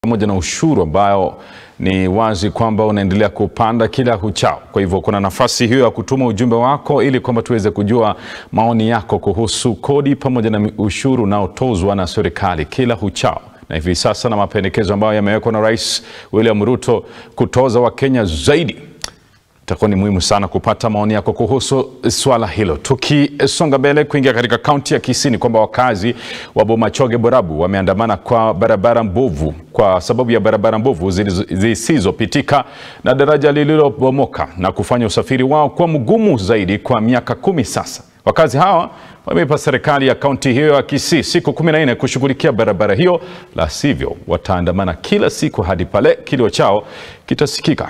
pamoja na ushuru ambao ni wazi kwamba unaendelea kupanda kila kuchao. Kwa hivyo kuna nafasi hiyo ya kutuma ujumbe wako ili kwamba tuweze kujua maoni yako kuhusu kodi pamoja na ushuru unaotozwa na serikali kila kuchao na hivi sasa na mapendekezo ambayo yamewekwa na Rais William Ruto kutoza Wakenya zaidi itakuwa ni muhimu sana kupata maoni yako kuhusu swala hilo. Tukisonga mbele kuingia katika kaunti ya Kisii, ni kwamba wakazi wa Bomachoge Borabu wameandamana kwa barabara mbovu kwa sababu ya barabara mbovu zisizopitika na daraja lililobomoka na kufanya usafiri wao kuwa mgumu zaidi kwa miaka kumi sasa. Wakazi hawa wameipa serikali ya kaunti hiyo ya Kisii siku 14 kushughulikia barabara hiyo, la sivyo wataandamana kila siku hadi pale kilio chao kitasikika.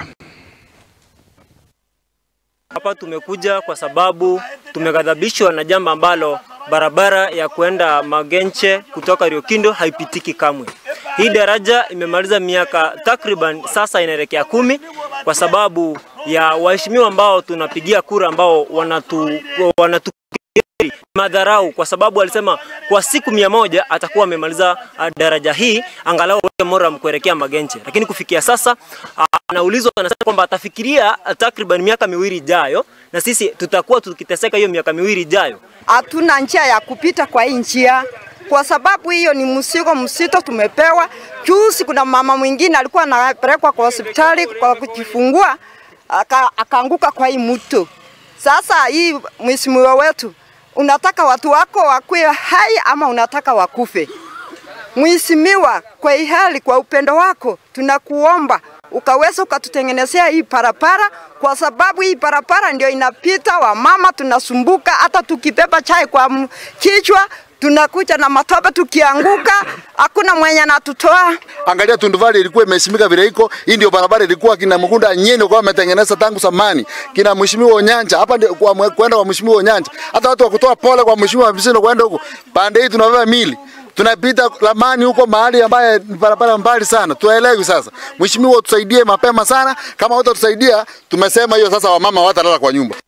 Hapa tumekuja kwa sababu tumeghadhabishwa na jambo ambalo barabara ya kwenda Magenche kutoka Riokindo haipitiki kamwe. Hii daraja imemaliza miaka takriban sasa inaelekea kumi kwa sababu ya waheshimiwa ambao tunapigia kura ambao wanatu, wanatu madharau kwa sababu alisema kwa siku mia moja atakuwa amemaliza daraja hii angalau Moram kuelekea Magenche, lakini kufikia sasa anaulizwa, anasema kwamba atafikiria takriban miaka miwili ijayo, na sisi tutakuwa tukiteseka hiyo miaka miwili ijayo. Hatuna njia ya kupita kwa hii njia kwa sababu hiyo ni mzigo msito tumepewa. Juzi kuna mama mwingine alikuwa anapelekwa kwa hospitali kwa kujifungua akaanguka kwa hii mto. Sasa hii mheshimiwa wetu unataka watu wako wakuwe hai ama unataka wakufe? Mheshimiwa, kwa hii hali, kwa upendo wako tunakuomba ukaweza ukatutengenezea hii barabara, kwa sababu hii barabara ndio inapita wamama, tunasumbuka. Hata tukibeba chai kwa kichwa tunakuja na matope, tukianguka hakuna mwenye anatutoa. Angalia Tunduvali ilikuwa imesimika vile iko. Hii ndio barabara ilikuwa kina Mkunda Nyeni kwa ametengeneza tangu zamani. Kina Mheshimiwa Onyanja hapa ndio kwa kwenda kwa Mheshimiwa Onyanja. Hata watu wa kutoa pole kwa Mheshimiwa Bisino kwenda huko. Pande hii tunabeba mili tunapita lamani huko mahali ambaye ni barabara mbali sana, tuelewi. Sasa mheshimiwa, tusaidie mapema sana. Kama utatusaidia, tumesema hiyo sasa, wamama watalala kwa nyumba.